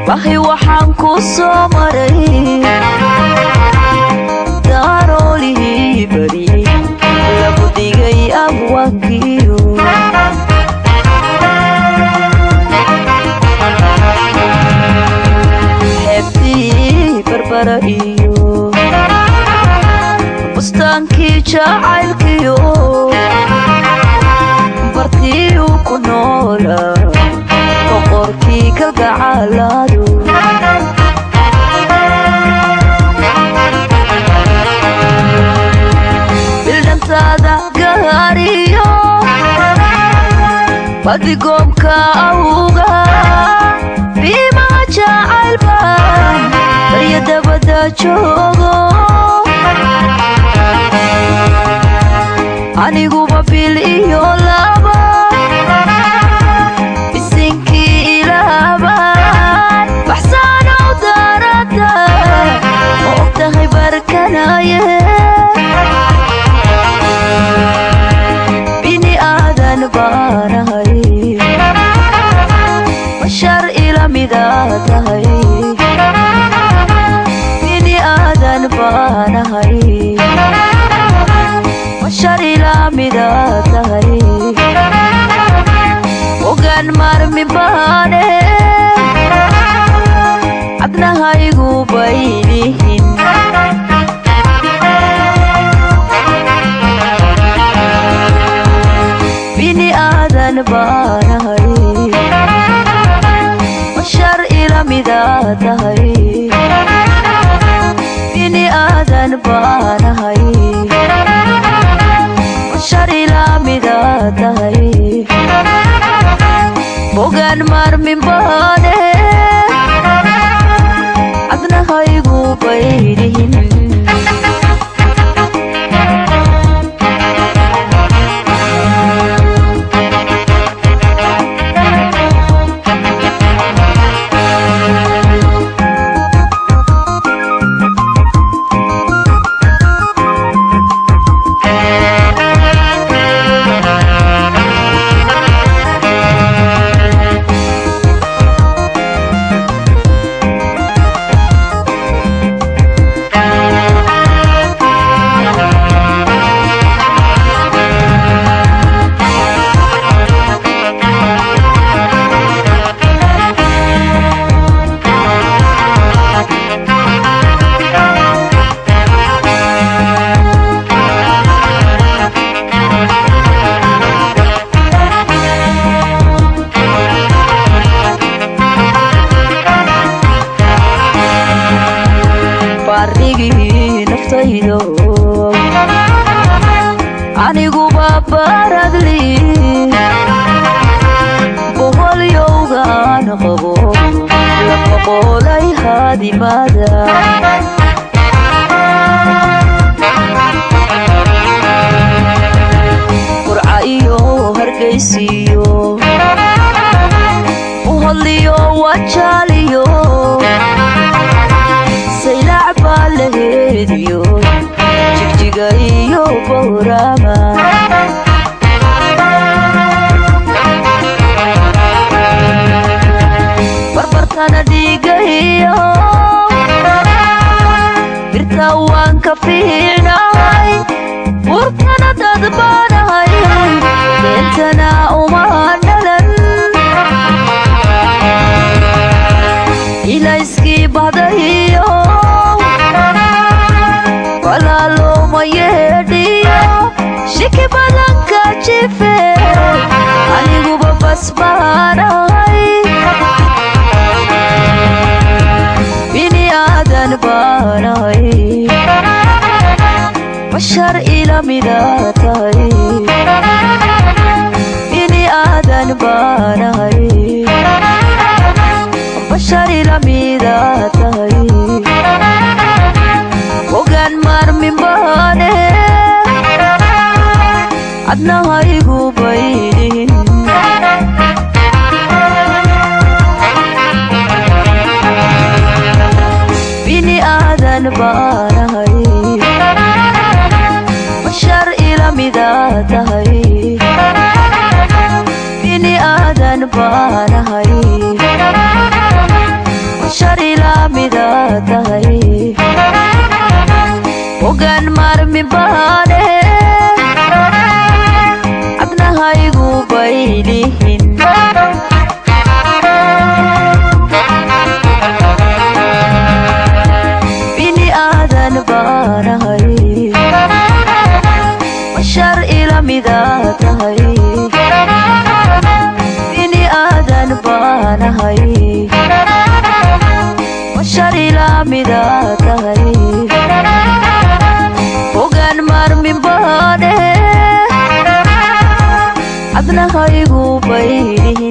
bahi waxaan ku soo maray daaroolihii bariyey lagu dhigay abwaankiyo xeebtii barbara iyo bustaankii jacaylkiyo bartiyu ku noola boqorkii kalgacalaadu bildhantaada gaariyo badigoobka awga biimaa jacaylbaan barya dabada joogo aniguba bil iyo laba bisinkii ilaabaan baxsaanow daarada ma og tahay barkanaye bini aadan baanahay bashar ila midaa tahay bini aadan baanahay bashar ila midaa tahay ogaan marmi baane cabnahaygu baylihin bini aadan baanahay bashar ila midaa tahay bini aadan baanahay bashar ila midaa tahay bogaan marmin baane cabnahaygu baylihin baarigii naftaydo aniguba baradli boholyowgaan qabo la boqolay haadimada qurca iyo hargaysiyo boholyo wajaaliyo saylac baa laheediyo jigjiga iyo bowrama barbartana dhiigayo birta waan ka fiicnahay furtana dadbaanahay beentana uma dhalan ilayskii bahdayo walaalooma yeedhiyo shiki badanka jife aniguba basbaanahay bini aadan baanahay bashar ila midaa tahay bini aadan baanahay bashar ila midaa tahay ogaan marmin baane adnahaygu baylihin bini aadan baanahay bashar ila midaa tahay bini aadan baanahay maarmin baane adnahaygu baylihin bini aadan baanahay bashar ila mida tahay bini aadan baanahay bashar ila mida tahay hogaan maarmin baane adnahaygu baylihin